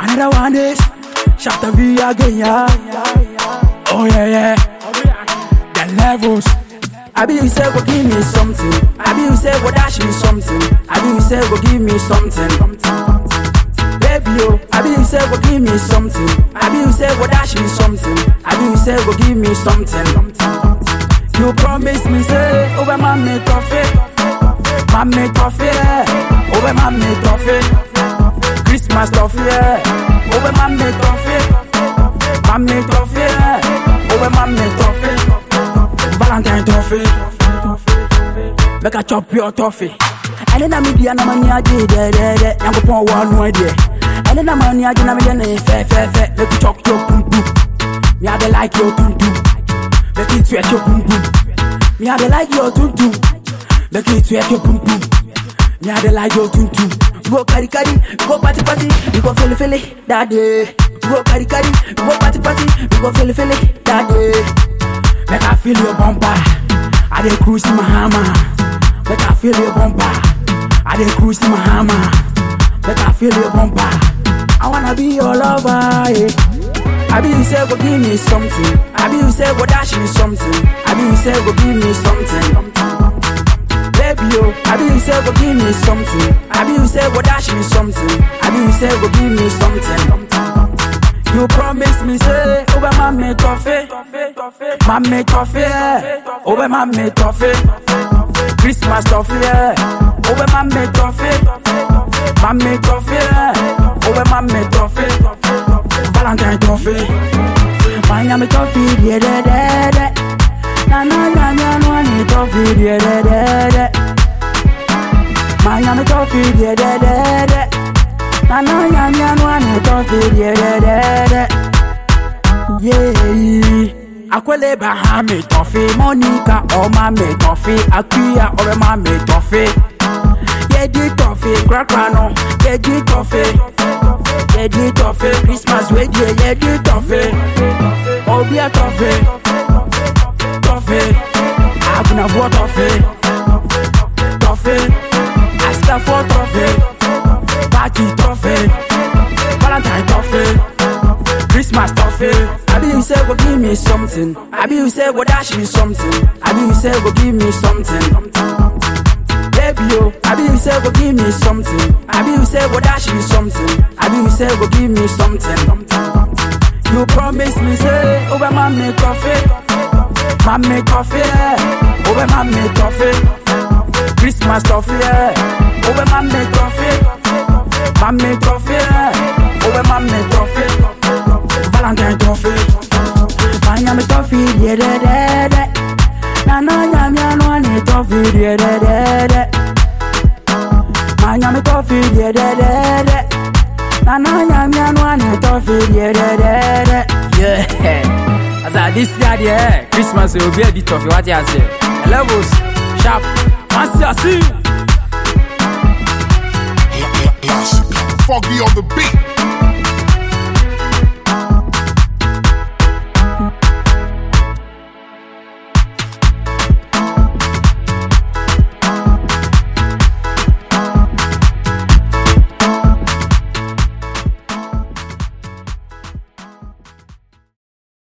Another one is Chapter V again, yeah. Oh yeah, yeah. The levels. I be you say go give me something. I be you say go dash me something. I be you say go give me something. Baby yo, I be you say go give me something. I be you say go dash me something. I be you say go give me something. You promise me say over my me toffee, my me toffee, over my me toffee, Christmas toffee, over my me toffee, my me toffee, over my me toffee, Valentine toffee, make I chop your toffee. ɛne na media na mani agye dɛdɛdɛ nyankopɔn wɔ ano deɛ ɛne na mani agye na meyɛ ne fɛfɛɛfɛ make you chop your pumpum me I dey like your tuntum make you twerk your pumpum me I dey like your tuntum make you twerk your pumpum me I dey like your tuntum we go carry carry we go party party we go feel feel that day we go carry carry we go party party we go feel feel that day make I feel your bumper I dey cruise in my hammer make I feel your bumper I dey cruise in my hammer make I feel your bumper I wanna be your lover yeah. I be you say go give me something. I be you say go dash me something. I be you say go give me something. Baby yo, I be you say go give me something. I be you say go dash me something. I be you say go give me something. You promise me say over my me toffee, my me toffee, over my me toffee, Christmas toffee, over my me toffee, my me toffee, over my me toffee. Valentine toffee. Miami toffee, yeah, da, da, da. Na na na na na na toffee, yeah, da, da, da. Miami toffee, yeah, da, da, da. Na na na na na na toffee, yeah, da, da, da. Yeah. Akwele Bahami toffee, Monica, Oma me toffee, Akuya, Orema me toffee. Yeah, di toffee, Crackano, yeah, di toffee. Yeah, di toffee, Christmas way, yeah, yeah, di toffee. Oh, be a toffee, toffee. Aguna for toffee, toffee. Asta for toffee, party toffee, Valentine toffee, Christmas toffee. I be you say go give me something. I be you say go dash me something. I be you say go give me something. Baby yo, I be you say go give me something. I be you say go dash me something. I be you say go give me something. You promise me say over my me toffee, my me toffee, over my me toffee, Christmas toffee, over my me toffee, my me toffee, over my me toffee, Valentine toffee, Miami toffee, yeah da da da. Na na na na na na toffee, yeah da da da. Miami toffee, yeah da da da. Na na na na na na toffee, yeah da da da. Yeah. As I this year, yeah, Christmas will be a bit of what you say. Levels, sharp, fancy, I see. Foggy on the beat.